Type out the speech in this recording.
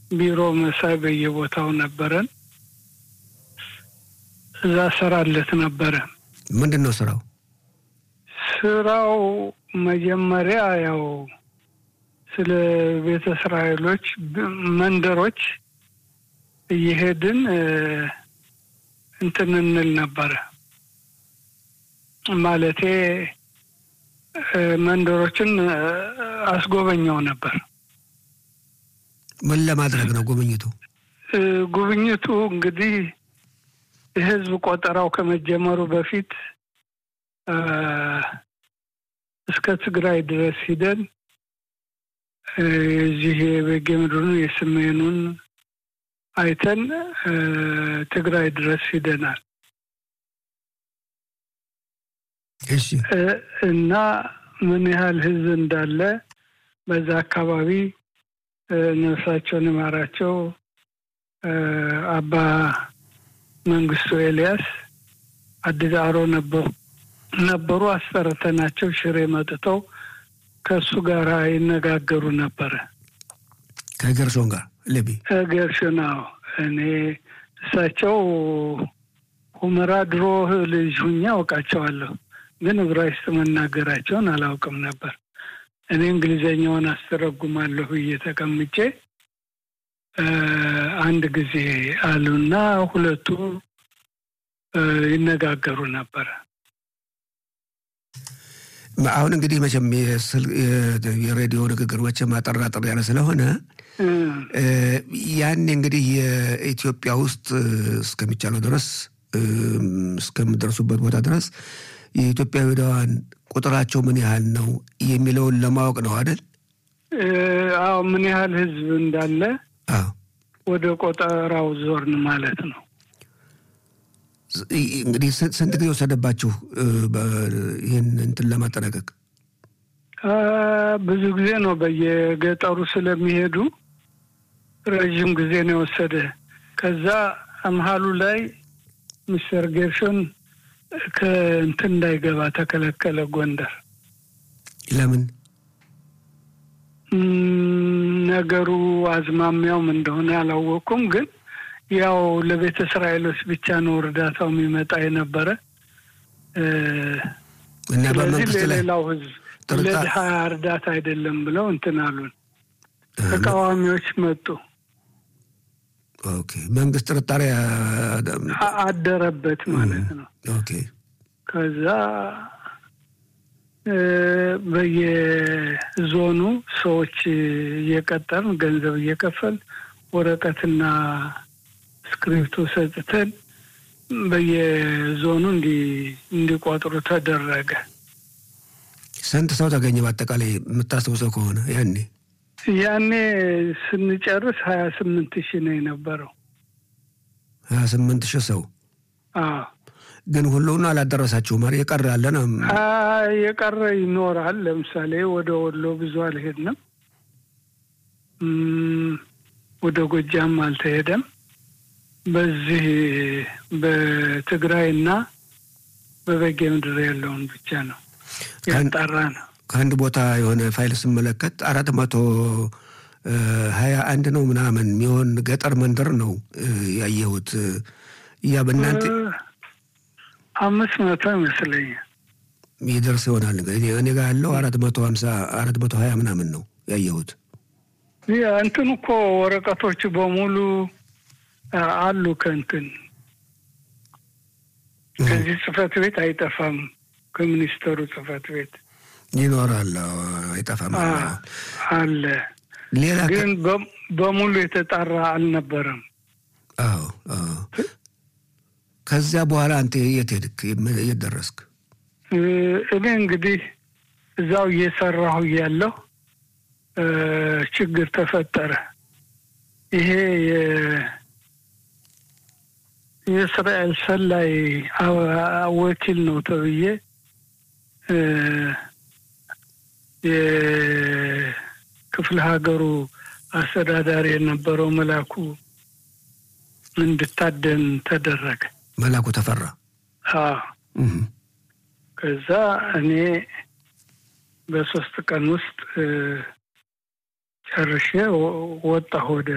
ቢሮ መሳይ በየቦታው ነበረን። እዛ ሰራለት ነበረ። ምንድን ነው ስራው? ስራው መጀመሪያ ያው ስለ ቤተ እስራኤሎች መንደሮች እየሄድን እንትን እንል ነበረ። ማለቴ መንደሮችን አስጎበኘው ነበር። ምን ለማድረግ ነው ጉብኝቱ? ጉብኝቱ እንግዲህ የህዝብ ቆጠራው ከመጀመሩ በፊት እስከ ትግራይ ድረስ ሂደን የዚህ የበጌ ምድሩን የሰሜኑን አይተን ትግራይ ድረስ ሂደናል እሺ እና ምን ያህል ህዝብ እንዳለ በዛ አካባቢ ነፍሳቸውን ይማራቸው አባ መንግስቱ ኤልያስ አዲስ አሮ ነበሩ ነበሩ አስጠርተናቸው ሽሬ መጥተው ከእሱ ጋር ይነጋገሩ ነበረ። ከገርሶን ጋር ለቢ ገርሽናው እኔ እሳቸው ሁመራ ድሮ ልጅ ሁኜ አውቃቸዋለሁ፣ ግን ዕብራይስጥ መናገራቸውን አላውቅም ነበር። እኔ እንግሊዘኛውን አስተረጉማለሁ ብዬ ተቀምጬ አንድ ጊዜ አሉና ሁለቱ ይነጋገሩ ነበረ። አሁን እንግዲህ መቼም የሬዲዮ ንግግር መቼም አጠር አጠር ያለ ስለሆነ ያኔ እንግዲህ የኢትዮጵያ ውስጥ እስከሚቻለው ድረስ እስከምደርሱበት ቦታ ድረስ የኢትዮጵያ ይሁዳውያን ቁጥራቸው ምን ያህል ነው የሚለውን ለማወቅ ነው አይደል? አዎ፣ ምን ያህል ህዝብ እንዳለ አዎ። ወደ ቆጠራው ዞርን ማለት ነው። እንግዲህ ስንት ጊዜ ወሰደባችሁ ይህን እንትን ለማጠናቀቅ? ብዙ ጊዜ ነው። በየገጠሩ ስለሚሄዱ ረዥም ጊዜ ነው የወሰደ። ከዛ መሀሉ ላይ ሚስተር ጌርሾን ከእንትን እንዳይገባ ተከለከለ ጎንደር። ለምን? ነገሩ አዝማሚያውም እንደሆነ አላወቁም ግን ያው ለቤተ እስራኤሎች ብቻ ነው እርዳታው የሚመጣ የነበረ። እና ስለዚህ በመንግስት ላይ ለሌላው ህዝብ ጥርጣ- ለድሀ እርዳታ አይደለም ብለው እንትን አሉን። ተቃዋሚዎች መጡ፣ ኦኬ መንግስት ጥርጣሬ አ- አደረበት ማለት ነው። ኦኬ ከዛ እ፣ በየዞኑ ሰዎች እየቀጠርን ገንዘብ እየከፈል ወረቀትና እስክሪፕቶ ሰጥተን በየዞኑ እንዲ- እንዲቆጥሩ ተደረገ። ስንት ሰው ተገኘ በአጠቃላይ የምታስታውሰው ከሆነ ያኔ? ያኔ ስንጨርስ ሀያ ስምንት ሺህ ነው የነበረው። ሀያ ስምንት ሺህ ሰው አዎ ግን ሁሉን አላደረሳችሁም አይደል? የቀረ አለ ነው። አ፣ የቀረ ይኖራል። ለምሳሌ ወደ ወሎ ብዙ አልሄድንም። እም፣ ወደ ጎጃም አልተሄደም። በዚህ በትግራይ እና በበጌ ምድር ያለውን ብቻ ነው ያጣራ ነው። ከአንድ ቦታ የሆነ ፋይል ስመለከት አራት መቶ ሀያ አንድ ነው ምናምን የሚሆን ገጠር መንደር ነው እ፣ ያየሁት። ያ በእናንተ አምስት መቶ ይመስለኛል። ይደርስ ይሆናል። እንግዲህ እኔ ጋር ያለው አራት መቶ ሀምሳ አራት መቶ ሀያ ምናምን ነው ያየሁት። ያ እንትን እኮ ወረቀቶቹ በሙሉ አ፣ አሉ ከእንትን ከዚህ ጽህፈት ቤት አይጠፋም። ከሚኒስተሩ ጽህፈት ቤት ይኖራል፣ አዎ፣ አይጠፋም። አ፣ አለ። ሌላ ከ- ግን በ- በሙሉ የተጣራ አልነበረም። አዎ አዎ። ከዚያ በኋላ አንተ የት ሄድክ? የት ደረስክ? እ፣ እኔ እንግዲህ እዛው እየሰራሁ እያለሁ እ፣ ችግር ተፈጠረ። ይሄ የ- የእስራኤል ሰላይ አ- ወኪል ነው ተብዬ እ፣ የክፍለ ሀገሩ አስተዳዳሪ የነበረው መላኩ እንድታደን ተደረገ። መላኩ ተፈራ። አዎ እህ። ከዛ እኔ በሶስት ቀን ውስጥ እ፣ ጨርሼ ወ- ወጣሁ ወደ